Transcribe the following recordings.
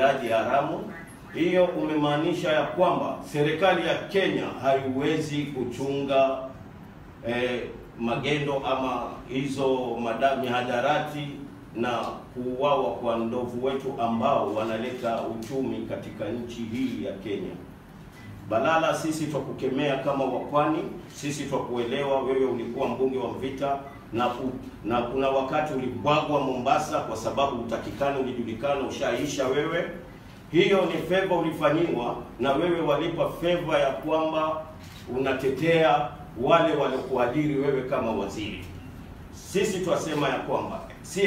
ulaji haramu. Hiyo umemaanisha ya kwamba serikali ya Kenya haiwezi kuchunga eh, magendo ama hizo mada mihadarati na kuuawa kwa ndovu wetu ambao wanaleta uchumi katika nchi hii ya Kenya. Balala, sisi twakukemea kama wapwani, sisi twakuelewa. Wewe ulikuwa mbunge wa Mvita na, ku, na kuna wakati ulibwagwa Mombasa kwa sababu utakikani, ulijulikana, ushaisha wewe. Hiyo ni feva ulifanyiwa, na wewe walipa feva ya kwamba unatetea wale waliokuajiri wewe kama waziri. Sisi twasema ya kwamba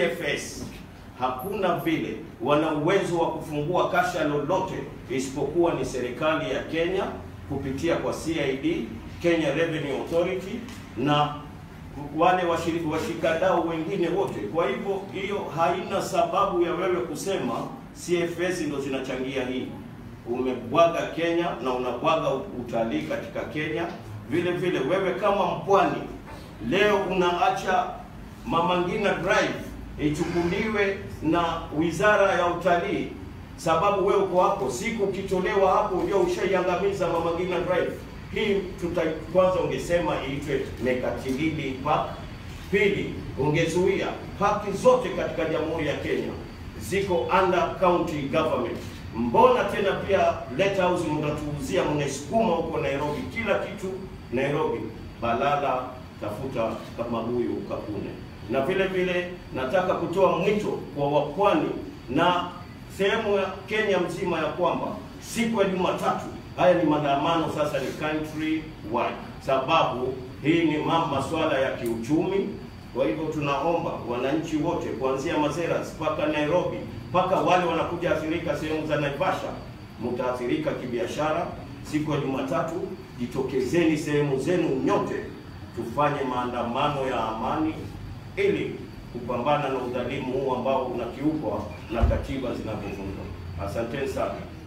CFS hakuna vile wana uwezo wa kufungua kasha lolote isipokuwa ni serikali ya Kenya kupitia kwa CID, Kenya Revenue Authority na wale washiriki washikadau wengine wote. Kwa hivyo hiyo haina sababu ya wewe kusema CFS ndo zinachangia hii. Umebwaga Kenya na unabwaga utalii katika Kenya. Vile vile wewe kama mpwani leo unaacha Mama Ngina Drive ichukuliwe na wizara ya utalii, sababu wewe uko hapo. Siku ukitolewa hapo, ndio ushaiangamiza Mama Ngina Drive. Hii tuta kwanza ungesema iitwe Mekatilili Park. Pili, ungezuia paki zote katika Jamhuri ya Kenya ziko under county government. Mbona tena pia Lake House mnatuuzia, mnaisukuma huko Nairobi, kila kitu Nairobi. Balala, tafuta kama huyu ukakune na vile vile nataka kutoa mwito kwa wapwani na sehemu ya Kenya mzima ya kwamba siku ya Jumatatu, haya ni maandamano sasa, ni country wide, sababu hii ni masuala ya kiuchumi. Kwa hivyo tunaomba wananchi wote kuanzia Mazeras mpaka Nairobi mpaka wale wanakuja athirika sehemu za Naivasha, mtaathirika kibiashara. Siku ya Jumatatu jitokezeni sehemu zenu nyote, tufanye maandamano ya amani ili kupambana na udhalimu huu ambao unakiukwa na katiba zinavyovunjwa. Asanteni sana.